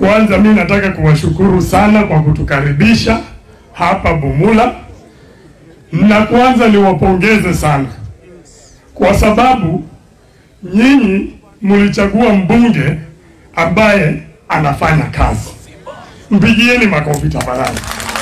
Kwanza mi nataka kuwashukuru sana kwa kutukaribisha hapa Bumula, na kwanza niwapongeze sana kwa sababu nyinyi mlichagua mbunge ambaye anafanya kazi. Mpigieni makofi tafadhali.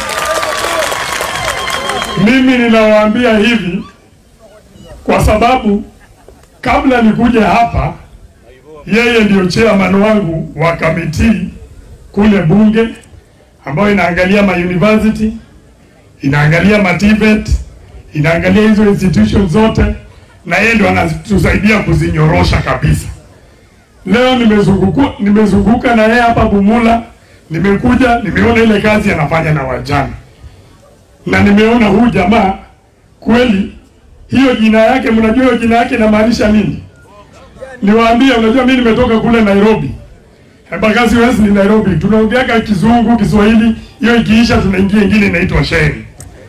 Mimi ninawaambia hivi kwa sababu kabla nikuje hapa, yeye ndio chairman wangu wa kamiti kule bunge ambayo inaangalia ma university, inaangalia ma TVET, inaangalia hizo institutions zote, na yeye ndio anatusaidia kuzinyorosha kabisa. Leo nimezunguka nimezunguka na yeye hapa Bumula, nimekuja nimeona ile kazi anafanya na wajana, na nimeona huyu jamaa kweli, hiyo jina yake, mnajua hiyo jina yake inamaanisha nini? Niwaambie, unajua mimi nimetoka kule Nairobi, Embakasi West ni Nairobi, tunaongeaga Kizungu, Kiswahili, hiyo ikiisha tunaingia ingine inaitwa sheng.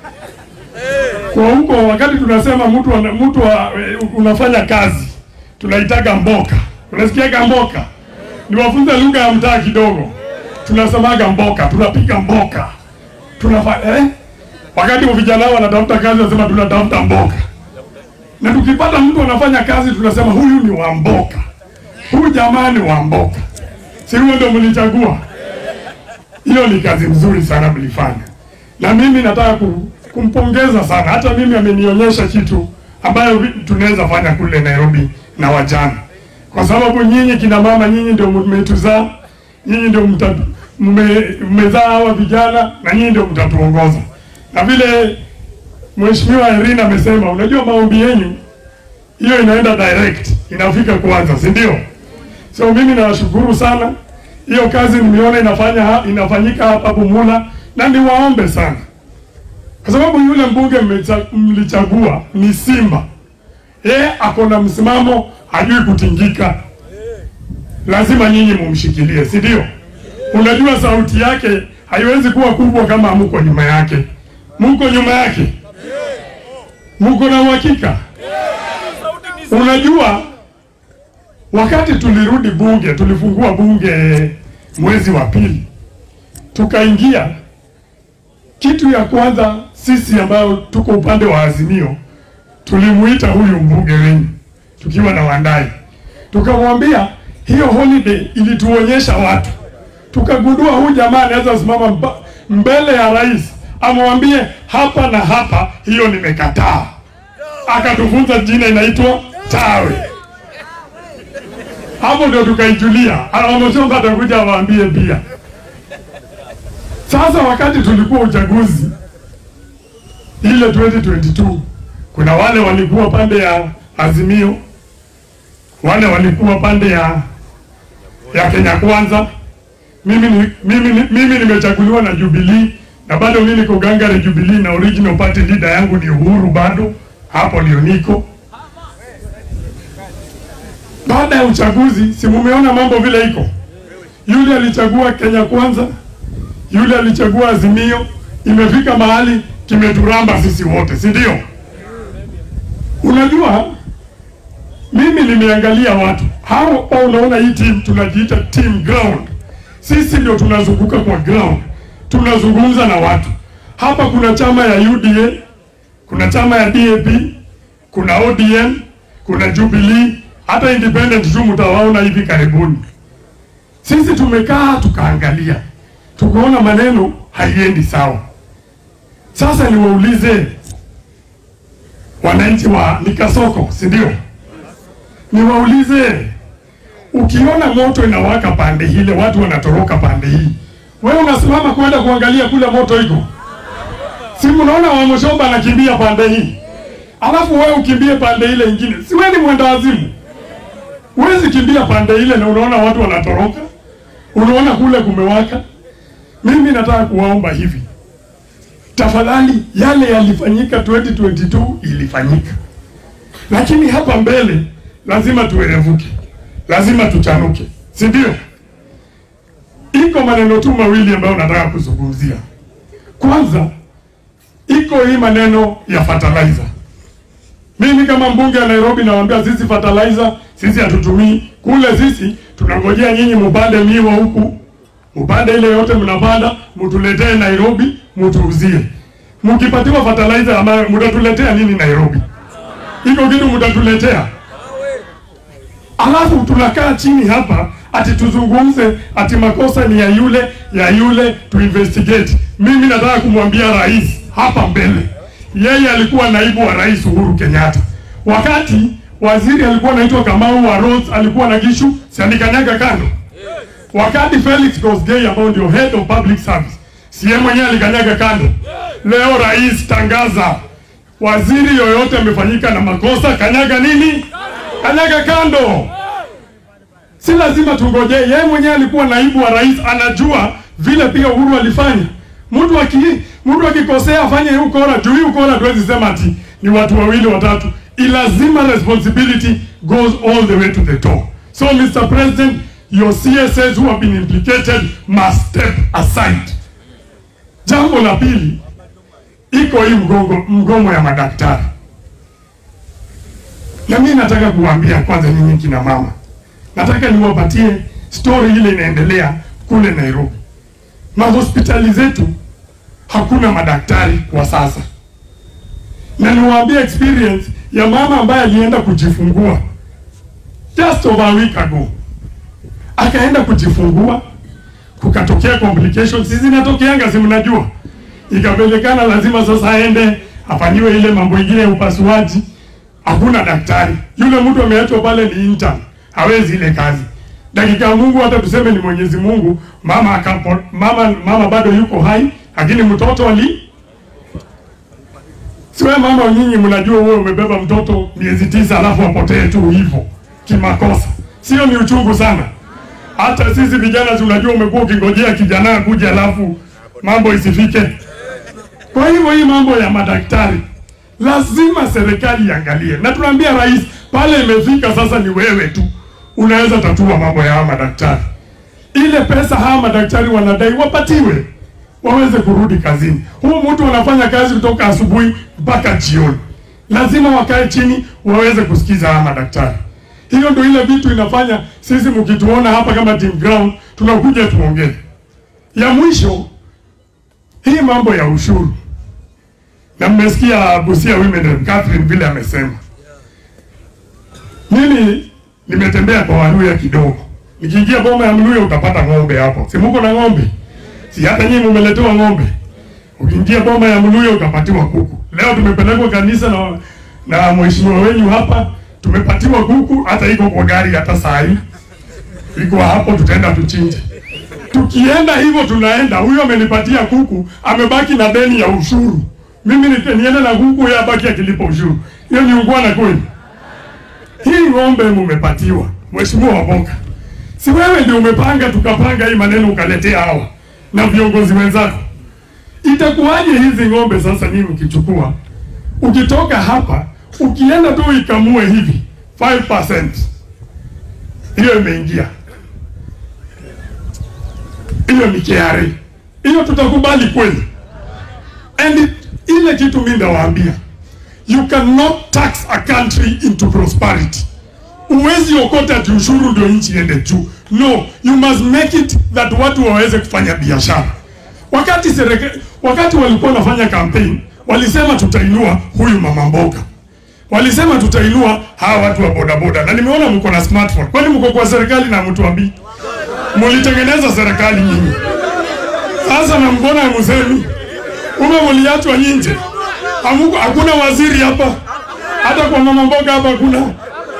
Kwa huko wakati tunasema mtu ana- mtu wa- unafanya kazi tunaitaga mboka. Unasikiaga mboka? Niwafunze lugha ya mtaa kidogo. Tunasemaga mboka, tunapiga mboka. Tunafanya eh? Wakati wa vijana wanatafuta kazi wanasema tunatafuta mboka. Na tukipata mtu anafanya kazi tunasema huyu ni wa mboka. Huyu jamaa ni wa mboka. Si huyo ndio mlichagua? Hiyo ni kazi nzuri sana mlifanya, na mimi nataka ku- kumpongeza sana. Hata mimi amenionyesha kitu ambayo vi- tunaweza fanya kule Nairobi na wajana, kwa sababu nyinyi kina mama, nyinyi ndio mmetuzaa, nyinyi ndio mta- mme- mmezaa hawa vijana na nyinyi ndio mtatuongoza. Na vile Mheshimiwa Irene amesema, unajua maombi yenu hiyo inaenda direct, inafika kwanza, si ndio? So mimi nawashukuru sana, hiyo kazi nimeona inafanya ha- inafanyika hapa Bumula, na niwaombe sana, kwa sababu yule mbunge mmecha- mlichagua ni Simba, yeye ako na msimamo, hajui kutingika. Lazima nyinyi mumshikilie, si ndio? Unajua sauti yake haiwezi kuwa kubwa kama hamuko nyuma yake. Muko nyuma yake, muko na uhakika. Unajua wakati tulirudi bunge, tulifungua bunge mwezi wa pili, tukaingia. Kitu ya kwanza sisi ambayo tuko upande wa Azimio tulimuita huyu mbunge wenu tukiwa na Wandai, tukamwambia hiyo holiday ilituonyesha watu, tukagundua huyu jamaa anaweza simama mba- mbele ya rais amwambie hapa na hapa, hiyo nimekataa. Akatufunza jina inaitwa tawe hapo ndio tukaijulia. Wamesomba atakuja awaambie pia. Sasa wakati tulikuwa uchaguzi ile 2022 kuna wale walikuwa pande ya Azimio, wale walikuwa pande ya ya Kenya Kwanza. Mimi ni, mimi, ni- mimi nimechaguliwa na Jubilee na bado mimi niko gangare Jubilee na original party leader yangu ni Uhuru bado hapo ndio niko baada ya uchaguzi, si mumeona mambo vile iko. Yule alichagua Kenya Kwanza, yule alichagua Azimio, imefika mahali kimeturamba sisi wote, si ndio? Unajua, mimi nimeangalia watu hao, au unaona hii team tunajiita team ground. Sisi ndio tunazunguka kwa ground, tunazungumza na watu hapa. Kuna chama ya UDA, kuna chama ya DAP, kuna ODM, kuna Jubilee, hata independent tu mtawaona hivi karibuni. Sisi tumekaa tukaangalia, tukaona maneno haiendi sawa. Sasa niwaulize wananchi wa Nikasoko, si ndio? Niwaulize, ukiona moto inawaka pande ile, watu wanatoroka pande hii, wewe unasimama kwenda kuangalia kule moto iko? Si mnaona Wamshomba anakimbia pande hii, alafu wewe ukimbie pande ile ingine, si wewe ni mwenda wazimu? Huwezi kimbia pande ile na unaona watu wanatoroka, unaona kule kumewaka. Mimi nataka kuwaomba hivi, tafadhali, yale yalifanyika 2022 ilifanyika, lakini hapa mbele lazima tuerevuke, lazima tuchanuke, si ndio? Iko maneno tu mawili ambayo nataka kuzungumzia. Kwanza iko hii maneno ya fertilizer. Mimi kama mbunge wa Nairobi nawaambia sisi fertilizer sisi hatutumii kule, sisi tunangojea nyinyi mupande miwa huku upande ile yote mnapanda, mtuletee Nairobi, mtuuzie. Mkipatiwa fertilizer ambayo mtatuletea nini Nairobi? Iko kitu mtatuletea? Alafu tunakaa chini hapa ati tuzungumze ati makosa ni ya yule ya yule, tu investigate. Mimi nataka kumwambia rais hapa mbele, yeye alikuwa naibu wa rais Uhuru Kenyatta wakati waziri alikuwa anaitwa Kamau wa Roads, alikuwa na Gishu, si alikanyaga kando. Wakati Felix Kosgei ambao ndio head of public service, si yeye mwenyewe alikanyaga kando. Leo rais tangaza, waziri yoyote amefanyika na makosa, kanyaga nini? Kanyaga kando. Si lazima tungojee, yeye mwenyewe alikuwa naibu wa rais, anajua vile pia Uhuru alifanya. Mtu aki mtu akikosea afanye hii ukora, juu hii ukora tuwezi sema ati ni watu wawili watatu. Ilazima responsibility goes all the way to the top. So Mr. President, your CSS who have been implicated must step aside. Jambo la pili, iko hii mgongo mgomo ya madaktari, na mimi nataka kuwaambia kwanza, nyinyi kina mama, nataka niwapatie story ile inaendelea kule Nairobi. Mahospitali zetu hakuna madaktari kwa sasa, na niwaambie experience ya mama ambaye alienda kujifungua just over a week ago, akaenda kujifungua, kukatokea complications. Hizi zinatokeanga, si mnajua, ikapelekana lazima sasa aende afanyiwe ile mambo ingine ya upasuaji. Hakuna daktari, yule mtu ameachwa pale ni intern, hawezi ile kazi. Dakika ya Mungu, hata tuseme ni Mwenyezi Mungu, mama akapo, mama mama bado yuko hai, lakini mtoto ali Siwe mama nyinyi mnajua wewe umebeba mtoto miezi tisa alafu apotee tu hivyo kimakosa. Sio ni uchungu sana. Hata sisi vijana tunajua umekuwa ukingojea kijana akuje alafu mambo isifike. Kwa hivyo hii mambo ya madaktari lazima serikali iangalie. Na tunaambia rais pale imefika sasa ni wewe tu unaweza tatua mambo ya hawa madaktari. Ile pesa hawa madaktari wanadai wapatiwe waweze kurudi kazini. Huu mtu anafanya kazi kutoka asubuhi mpaka jioni, lazima wakae chini waweze kusikiza hawa madaktari. Hiyo ndio ile vitu inafanya sisi mkituona hapa kama team ground tunakuja tuongee. Ya mwisho hii mambo ya ushuru, na mmesikia Busia Women Rep Catherine vile amesema. Mimi nimetembea kwa Waluya kidogo, nikiingia boma ya Mluya utapata ng'ombe hapo, si muko na ng'ombe? Si hata nyinyi mumeletewa ng'ombe. Ukiingia boma ya Mluya utapatiwa kuku. Leo tumepelekwa kanisa na na mheshimiwa wenyu hapa, tumepatiwa kuku, hata iko kwa gari, hata saa hii iko hapo, tutaenda tuchinje. Tukienda hivyo tunaenda, huyo amenipatia kuku, amebaki na deni ya ushuru. Mimi ni- niende na kuku, yeye abaki akilipa ushuru. Hiyo ni ungwana kweli? Hii ng'ombe mumepatiwa, mheshimiwa Waboka, si wewe ndio umepanga, tukapanga hii maneno ukaletea hawa na viongozi wenzako. Itakuwaje hizi ng'ombe sasa nyinyi mkichukua, ukitoka hapa ukienda tu ikamue hivi 5% hiyo imeingia, hiyo ni KRA, hiyo tutakubali kweli? And it, ile kitu mimi ndawaambia, you cannot tax a country into prosperity. Uwezi okota ati ushuru ndio nchi iende juu. No, you must make it that watu waweze kufanya biashara. Wakati serikali, wakati walikuwa wanafanya campaign, walisema tutainua huyu mama mboga, walisema tutainua hawa watu wa bodaboda, na nimeona mko na smartphone. Kwani mko kwa serikali na mtuambii? Mulitengeneza serikali nyinyi, sasa na mbona musemi ume mliachwa nje? Hamuko, hakuna waziri hapa, hata kwa mama mboga hapa hakuna.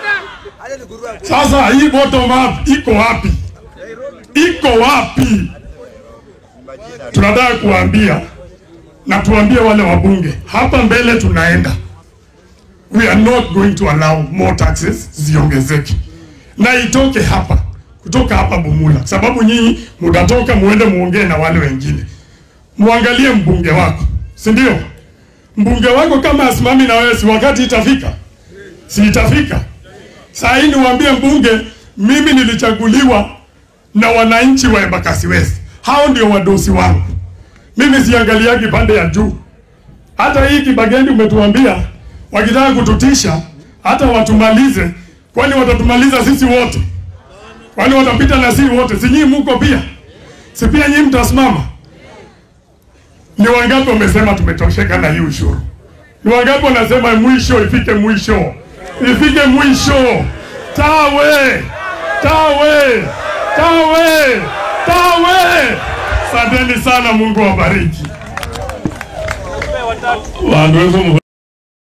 Sasa hii bottom up iko wapi? Iko wapi? Tunataka kuambia na tuambie wale wabunge hapa mbele, tunaenda we are not going to allow more taxes ziongezeke, na itoke hapa, kutoka hapa Bumula, sababu nyinyi mutatoka muende muongee na wale wengine, muangalie mbunge wako, si ndio? Mbunge wako kama asimami na wewe, si wakati itafika, si itafika? Saa hii niwaambie mbunge, mimi nilichaguliwa na wananchi wa Embakasi West. Hao ndio wadosi wangu. Mimi siangaliagi pande ya juu. Hata hii Kibagendi umetuambia wakitaka kututisha hata watumalize, kwani watatumaliza sisi wote? Kwani watapita na sisi wote? Si nyinyi muko pia? si pia nyinyi mtasimama? Ni wangapi wamesema tumetosheka na hii ushuru? Ni wangapi wanasema mwisho ifike mwisho, ifike mwisho? Tawe, tawe, tawe, tawe! Asanteni sana, Mungu awabariki. Wandu wetu